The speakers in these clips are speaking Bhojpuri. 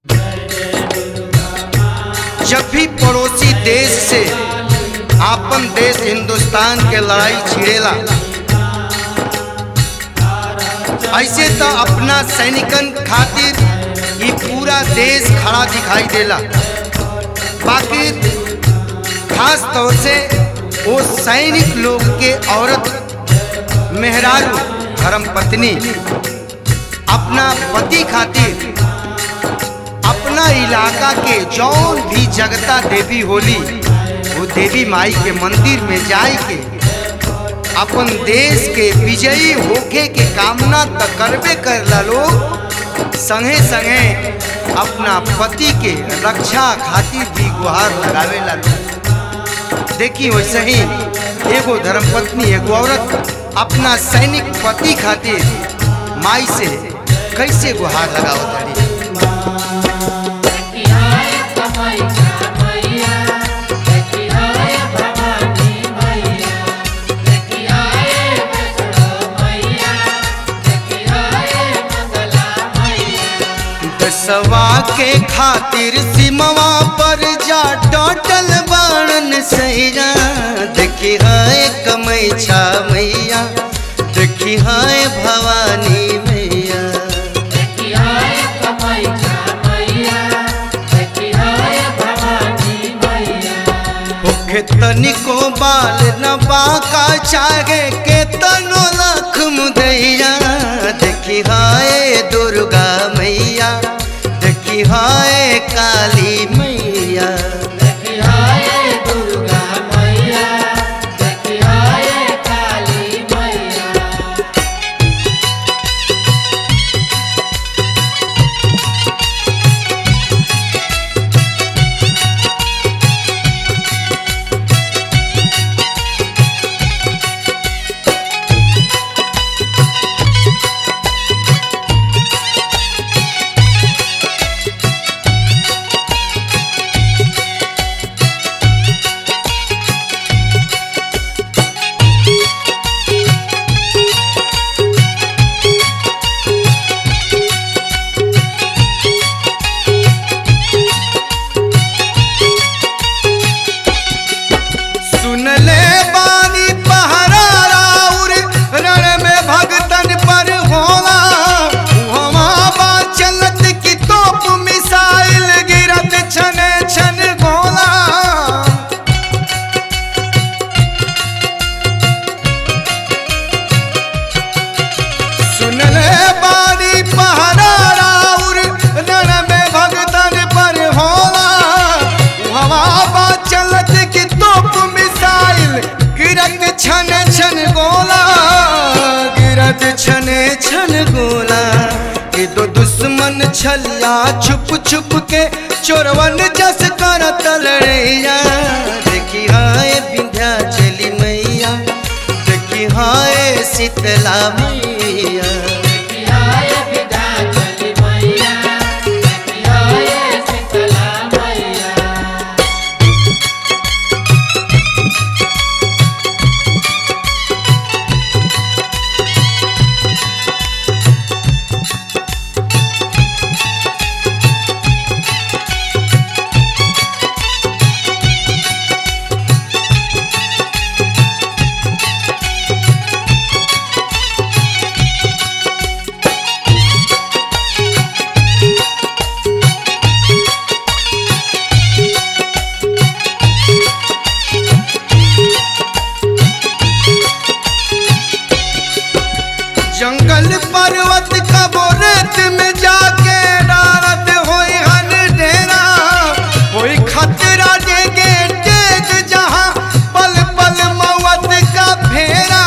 जब भी पड़ोसी देश से आपन देश हिंदुस्तान के लड़ाई छिड़ेला ऐसे तो अपना सैनिकन खातिर ये पूरा देश खड़ा दिखाई देला बाकी खास तौर से वो सैनिक लोग के औरत मेहरारू धर्म पत्नी अपना पति खातिर अपना इलाका के जौन भी जगता देवी होली वो देवी माई के मंदिर में जाए के अपन देश के विजयी होके के कामना तो करबे करला लोग संगे संगे अपना पति के रक्षा खातिर भी गुहार लगावेला लोग देखी वैसे ही एगो धर्मपत्नी एगो औरत अपना सैनिक पति खातिर माई से कैसे गुहार लगाओ तारी दसवा के खातिर सिमवा पर जा टोटल बाणन सैया देखी हाय कमैछा मैया देखी हाय भवानी मैया होखे तनिको बाल न बाका चाहे के तनो लख मुदैया देखी हाय दुर्गा मैया देखी हाय काली मैया सुनले बानी पहरा राउर रण में भगतन पर होला उहवा बा चलत की तोप मिसाइल गिरत छन छन गोला सुनले बानी पहरा राउर रण में भगतन पर होला हवा बा चलत की तोप मिसाइल गिरत छन छन गोला गिरत छन छन गोला कि दो दुश्मन छल्ला छुप छुप के चोरवन जस कर तलड़ैया देखी हाय विंध्या चली मैया देखी हाय शीतला मैया जंगल पर्वत कबो रेत में जाके डारत होई हन डेरा होई खतरा देगे तेज जहां पल पल मौत का फेरा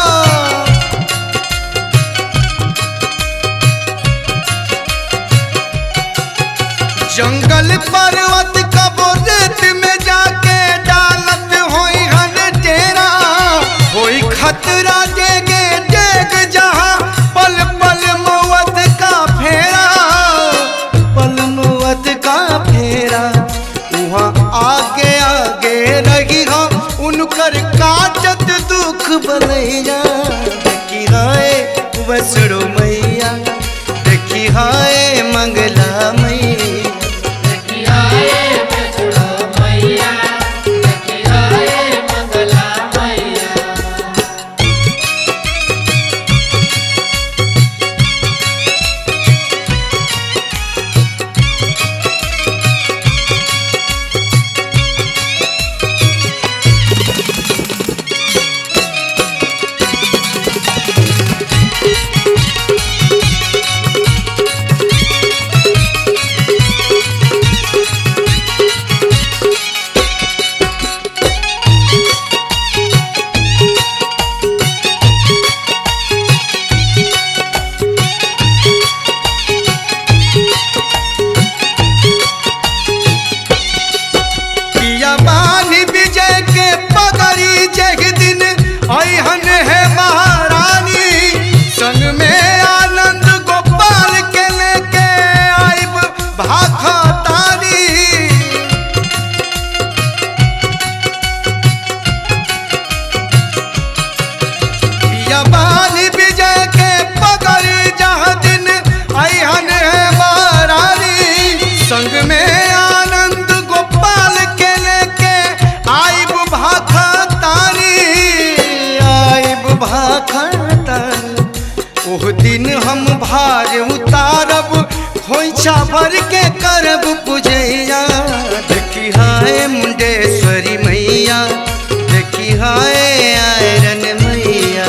जंगल पर्वत कबो रेत में जाके डालत होई हन डेरा होई खतरा देगे देग जहां पल पल मौत का फेरा पल मौत का फेरा वहाँ आगे आगे रही हो उनकर काटत दुख बलैया देखी हाय वसड़ो मैया देखी हाय मंगला मैया भर के करब पूजैया देखी हाय मुंडेश्वरी मैया देखी हाय आयरन मैया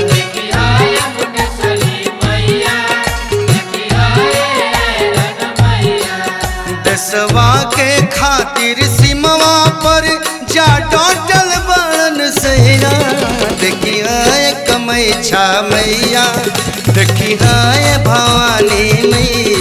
दसवा के खातिर सिमवा पर जा डोटल बन सैया देखी हाय कमैछा मैया देखी हाय भवानी मैया